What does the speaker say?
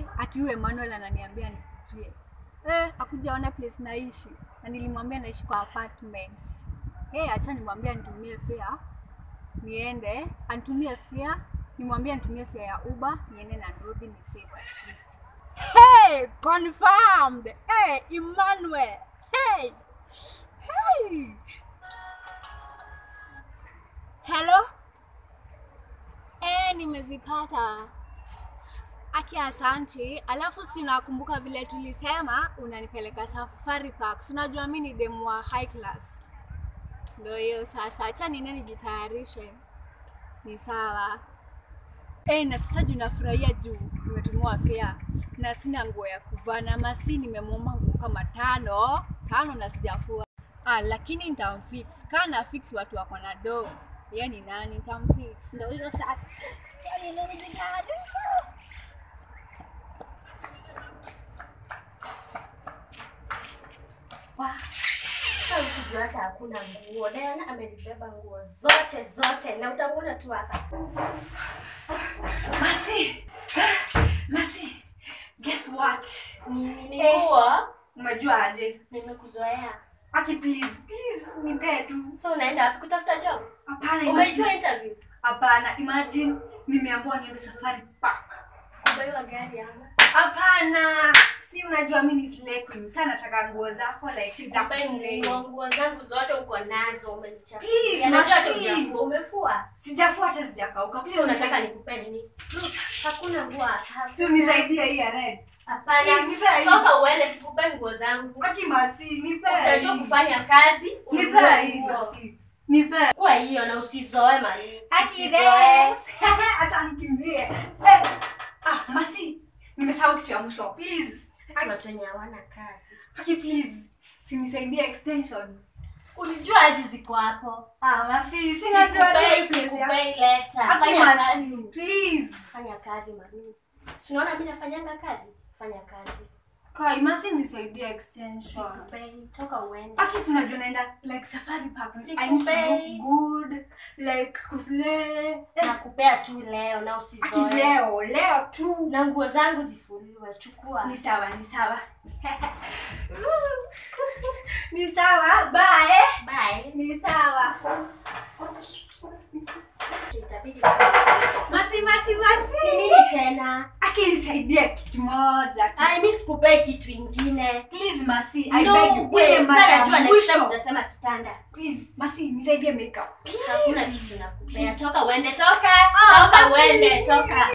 Masi ati huyu Emmanuel ananiambia nikujie. Eh, hakujaona place naishi. Na nilimwambia naishi kwa apartment. Eh, acha nimwambie anitumie fare. Niende, anitumie fare. Nimwambie anitumie fare ya Uber, niende na Nduthi ni save at least. Hey, confirmed. Hey, Emmanuel. Hey. Hey. Hello? Eh, nimezipata. Aki asanti. Alafu si unakumbuka vile tulisema unanipeleka Safari Park. Si unajua mimi ni demu wa high class. Ndio hiyo sasa. Acha niende nijitayarishe. Ni sawa. Eh, na sasa juu nafurahia juu nimetumiwa fare na sina nguo ya kuvaa na Masi nimemwomba nguo kama tano tano na sijafua. Ah, lakini nitamfix. Kana fix watu wako na do. Yeye ni nani? Nitamfix. Ndio hiyo sasa. Chali ndio nijitayarishe. Ukijua hata hakuna nguo. Diana amenibeba nguo zote zote, na utamwona tu hapa. Masi. Masi. Guess what? Ni ni Eh. nguo. Umejua aje? Nimekuzoea. Aki please, please nipe tu. So unaenda wapi kutafuta job? Hapana, Umeitoa imagine. interview? Hapana, imagine nimeambiwa niende Safari Park. Kubeba gari ama? Hapana, si unajua mimi ni slay queen. Sana nataka nguo zako like za Sikupe kuslay. nguo, nguo zangu zote uko nazo, umenichafua. Please, Najua hata Masi. hujafua, umefua. Sijafua hata sijakauka. So Please unataka unisaidie. nikupe nini? Hakuna nguo hapa. Si unisaidie hii ya red. Hapana. Please, nipe hii. Toka uende, sikupe nguo zangu. Aki Masi, nipe. Utajua hii. kufanya kazi, Nipe ununue hii nguo. Masi. Nipe. Kwa hiyo na usizoe mali. Aki Usizoe. Rex. Acha nikimbie. Eh. Ah, Masi. Nimesahau kitu ya mwisho. Please. Aki- Watu wenye hawana kazi. Aki please. Si unisaidie extension. Ulijua aji ziko hapo. Ah, Masi, sinajua Sikupei, tu sikupei leta. Aki Fanya Masi, kazi. please. Fanya kazi mami. Si unaona mimi nafanyanga kazi? Fanya kazi. Kai, Masi nisaidie extension. Sikupei, toka uende. Aki si unajua naenda like safari park. I need to Sikupei. look good. Like kusle. Nakupea tu leo na Aki usizoe. leo, leo tu. Na nguo zangu zifuliwe, chukua. Ni sawa, ni sawa. ni sawa, bye. Bye. Ni sawa. Itabidi tupeleke. Masi, masi, Ni masi. nini tena? Aki nisaidie kitu moja. tu. Ai, mimi sikupei kitu ingine. Please, Masi, I No beg you. way. Ile mara Sasa ya najua next time mwisho. utasema kitanda. Please, Masi, nisaidie makeup. Hakuna kitu nakupea. Toka uende, toka. Ah, Toka basi. uende, toka.